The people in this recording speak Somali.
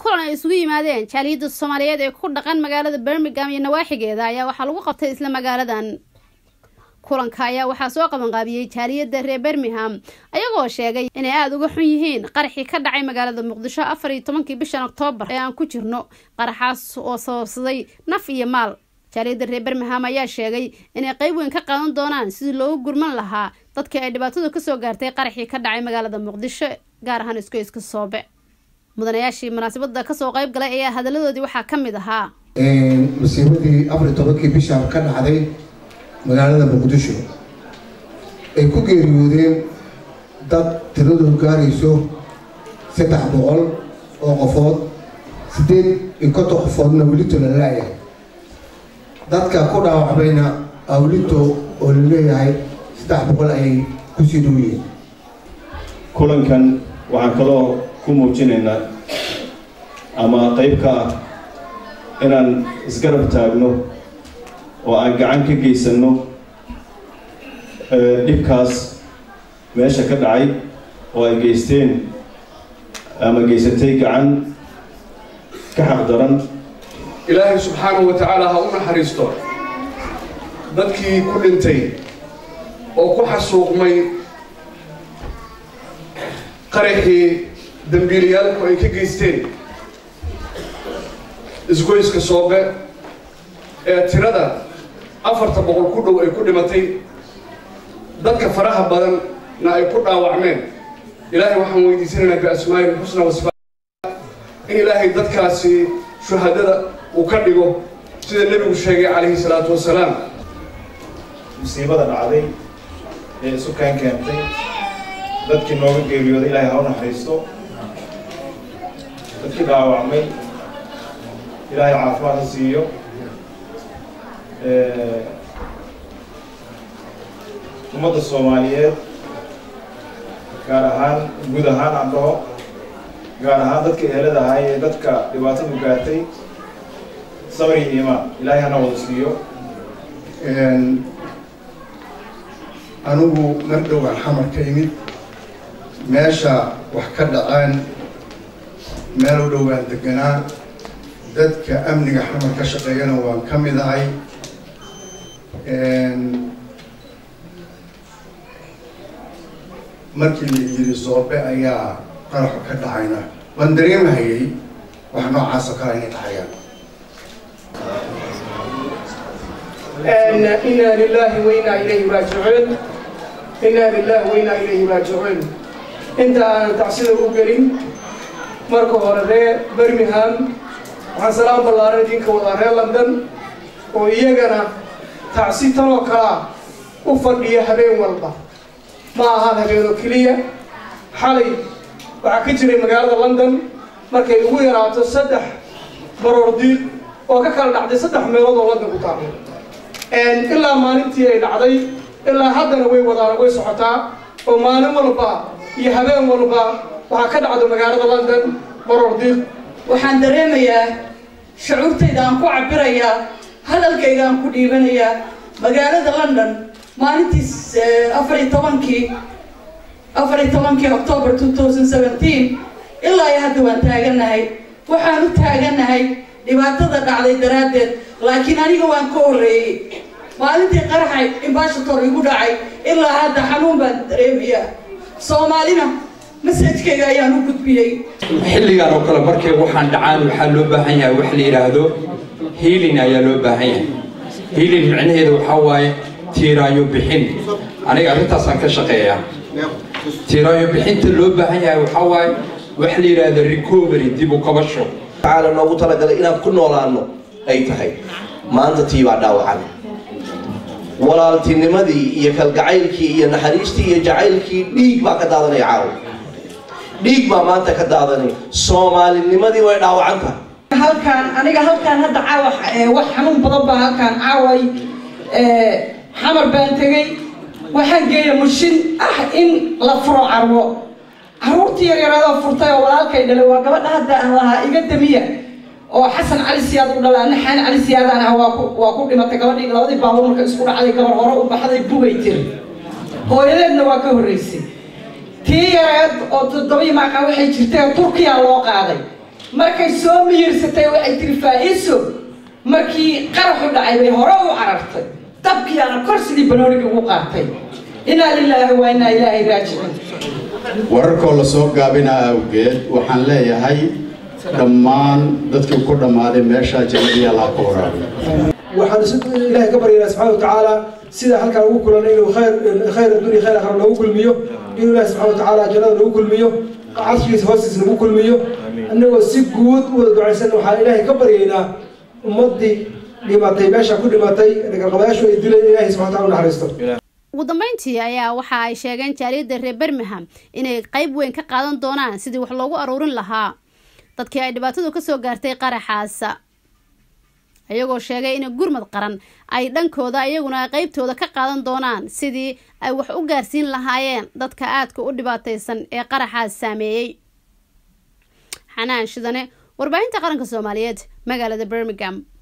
kulan ay isugu yimaadeen jaaliyadda soomaaliyeed ee ku dhaqan magaalada birmingham iyo nawaaxigeeda ayaa waxaa lagu qabtay isla magaaladan kulanka ayaa waxaa soo qabanqaabiyey jaaliyadda reer birmingham ayagoo sheegay inay aada uga xun yihiin qaraxii ka dhacay magaalada muqdisho afar iyo tobankii bishan oktoobar ee aan ku jirno qaraxaas oo sababsaday naf iyo maal jaaliyadda reer birmingham ayaa sheegay inay qeyb weyn ka qaadan doonaan sidii loogu gurman lahaa dadkii ay dhibaatadu kasoo gaartay qaraxii ka dhacay magaalada muqdisho gaar ahaan iskoyska soobe mudanayaashii munaasabada kasoo qeyb galay ayaa hadaladoodii waxaa ka mid ahaa masiibadii afar iyo tobankii bisha ka dhacday magaalada muqdisho ay ku geeriyoodeen dad tiradoodu gaarayso saddex boqol oo qofood siddeed iyo konton qofoodna welito la laayahay dadka ku dhaawacmayna awlito oo la leeyahay saddex boqol ayay kusii dhow yihiin kulankan waxaan kaloo ku muujinaynaa ama qeyb ka ah inaan isgarab taagno oo aan gacan ka geysanno dhibkaas meesha ka dhacay oo ay geysteen ama geysatay gacan ka xaq daran ilaahay subxaanahu wa tacaala ha u naxariisto dadkii ku dhintay oo ku xasuuqmay qaraxii dambiilayaalku ay ka geysteen isgoyska soobe ee tirada afarta boqol ku dhow ay ku dhimatay dadka faraha badanna ay ku dhaawacmeen ilaahay waxaan weydiisanaynaa biasmaa'i lxusna wasifa in ilaahay dadkaasi shuhadada uu ka dhigo sida nebigu sheegay calayhi salaatu wasalaam musiibada dhacday ee isu keen keentay dadkii nooga geeriyooday ilaahay ha u naxariisto dadkii dhaawacmay ilaahay caafimaad ha siiyo ummadda soomaaliyeed gaar ahaan guud ahaan aan dhaho gaar ahaan dadka ehelada ahay ee dadka dhibaatadu gaartay sabr iyo iimaan ilaahay hana wada siiyo anigu mar dhowaan xamar ka imid meesha wax ka dhaceen meel u dhowaan deganaa dadka amniga xamar ka shaqeeyana waan ka mid ahay markii la yiri soobe ayaa qaraxo ka dhacayna waan dareemahayay wax noocaas oo kale inay dhacayaan إنا لله وإنا إليه راجعون إنا لله وإنا إليه راجعون أنت أنا تعصيد أوجرين مركو هورده برميهام waxaan salaam ballaaran idinka wadaa reer london oo iyagana tacsi tanoo kalaa u fadhiya habeen walba ma ahaan habeenoo keliya xalay waxaa ka jiray magaalada london markay ugu yaraato saddex baroor diiq oo ka kala dhacday saddex meelood oo london ku taaqay ilaa maalintii ay dhacday ilaa haddana way wadaan way socotaa oo maalin walba iyo habeen walba waxaa ka dhacdo magaalada london baroor diiq waxaan dareemayaa shucuurtayda aan ku cabirayaa hadalkayga aan ku dhiibanayaa magaalada london maalintii afar iyo tobankii afar iyo tobankii october two thousand seventeen ilaa iyo hadda waan taaganahay waxaan u taaganahay dhibaatada dhacday daraaddeed laakiin aniga waan ka horreeyey maalintii qaraxay imbashator igu dhacay ilaa hadda xanuun baan dareemayaa soomaalina masajkayga ayaan u gudbiyey xilligan oo kale markay waxaan dhacaan waxaa loo baahan yahay wax la yidhaahdo hiilin ayaa loo baahan yahay hiilin micnaheedu waxaa waaye tiiraayo bixin aniga arrintaasaan ka shaqeeyaa tiiraayo bixinta loo baahan yahay waxaa waaye wax la yidhaahdo recovery dib u kabasho tacaala noogu talagalay inaan ku noolaano ay tahay maanta tii baa dhaawacan walaaltinimadii iyo kalgacaylkii iyo naxariistii iyo jacaylkii dhiig baa ka daadanaya caawa dhiig baa maanta ka daadanay soomaalinimadii way dhaawacan tahay halkaan aniga halkaan hadda caawa wax xanuun badan baa halkaan caaway xamar baan tegey waxaan geeya mushin ah in la furo carwo caruurtii yaryaraadoo furtay oo walaalkay dhalay waa gabadha hadda aan lahaa iga damiya oo xasan cali siyaad u dhalaa naxaan cali siyaadaan ah waa ku waa ku dhimatay gabadhii labadii baabuur marka isku dhacday gabar hore u baxday bugay tiri hooyadeedna waa ka horreysay tii yareed oo toddobaiyo maaqa waxay jirtay turkiya loo qaaday markay soo miyirsatay waxay tiri faa-iso markii qaraxu dhacay bay hore u carartay dabkiyaana kor sidii banooniga ugu qaatay inaa lilaahi waa inaa ilaahay raajicin wararkoo la soo gaabina awgeed waxaan leeyahay dhammaan dadkii ku dhammaaday meeshaa jannadii allah ku waraabiyo waxaan ilaahay ka baryaynaa subxaana watacaala sida halkaan ugu kulanay inuu khayr khayr addunya khayr akhra noogu kulmiyo inuu ilaahay subxana watacaala jannada noogu kulmiyo carshigiisa hoostiisa nagu kulmiyo annagoo si guud u wada ducaysan waxaan ilaahay ka baryaynaa ummaddii dhimatay meesha ku dhimatay dhagarqabayaashu ay dileen ilaahay subxana wataala u naxariisto ugu dambeyntii ayaa waxa ay sheegeen jaaliyadda reer bermingham inay qayb weyn ka qaadan doonaan sidii wax loogu aruurin lahaa dadkii ay dhibaatadu kasoo gaartay qaraxaas iyagoo sheegay in gurmad qaran ay dhankooda iyaguna qeybtooda ka qaadan doonaan sidii ay wax u gaarsiin lahaayeen dadka aadka u dhibaataysan ee qaraxaas saameeyey xanaan shidane warbaahinta qaranka soomaaliyeed magaalada birmingham